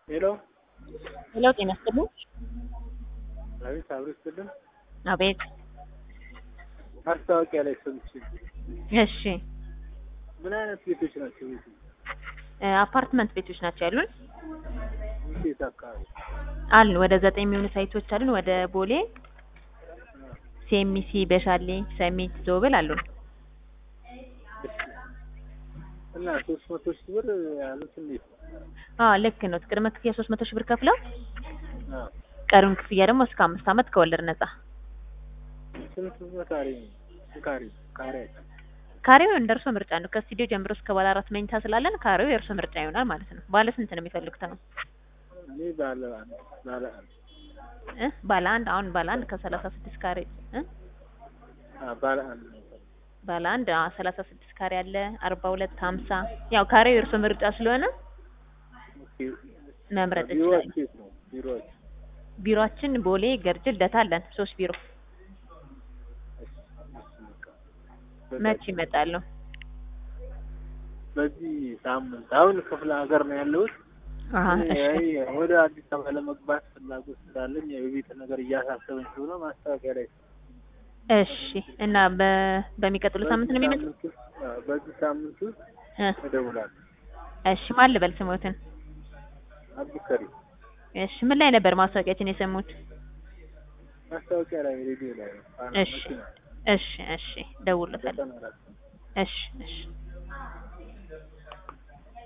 ሄሎ ሄሎ ጤና ይስጥልኝ። አቤት፣ አብሮ ይስጥልን። አቤት። ማስታወቂያ ላይ ሰምቼ እሺ ምን አይነት ቤቶች ናቸው? ቤቱ እ አፓርትመንት ቤቶች ናቸው ያሉን ቤት አካባቢ አሉን። ወደ ዘጠኝ የሚሆኑ ሳይቶች አሉን። ወደ ቦሌ፣ ሴሚሲ፣ በሻሌ፣ ሰሚት፣ ዞብል አሉን። እና ሶስት መቶ ሺህ ብር ያሉት እንዴት ነው? አዎ ልክ ነው። ቅድመ ክፍያ ሶስት መቶ ሺህ ብር ከፍለው አዎ። ቀሪውን ክፍያ ደግሞ እስከ አምስት ዓመት ከወለድ ነጻ። ስንት በካሬ ነው? ካሬ ካሬያቸው ካሬው እንደ እርሶ ምርጫ ነው። ከስቱዲዮ ጀምሮ እስከ ባለ አራት መኝታ ስላለን ካሬው የእርሶ ምርጫ ይሆናል ማለት ነው። ባለ ስንት ነው የሚፈልጉት ነው? እኔ ባለ አንድ ባለ አንድ እ ባለ አንድ አሁን ባለ አንድ ከሰላሳ ስድስት ካሬ እ አዎ ባለ አንድ ነው የምፈልገው። ባለ አንድ ሰላሳ ስድስት ካሬ አለ አርባ ሁለት ሀምሳ ያው ካሬው የእርሶ ምርጫ ስለሆነ ኦኬ። መምረጥ ቢሮዎች ይችላል። የት ነው? ቢሮዎች ቢሮአችን ቦሌ ገርጅ ልደታ አለን ሶስት ቢሮ እሺ፣ እሺ፣ በቃ። መች ይመጣሉ? በዚህ ሳምንት አሁን ክፍለ ሀገር ነው ያለሁት። አሀ እኔ እሺ አይ ወደ አዲስ አበባ ለመግባት ፍላጎት ስላለኝ የቤት ነገር እያሳሰበኝ ስለሆነ ማስታወቂያ ላይ እሺ እና በ- በሚቀጥሉ ሳምንት ነው በዚህ የሚመጡት? ሳምንት ውስጥ አዎ፣ በዚህ ሳምንት ውስጥ እ እደውላለሁ። እሺ ማን ልበል ስሞትን? አብዱከሪም እሺ ምን ላይ ነበር ማስታወቂያችን የሰሙት? ማስታወቂያ ላይ ሬዲዮ ላይ ነው። እሺ እሺ እሺ ደውሎታል። ዘጠና አራት እሺ እሺ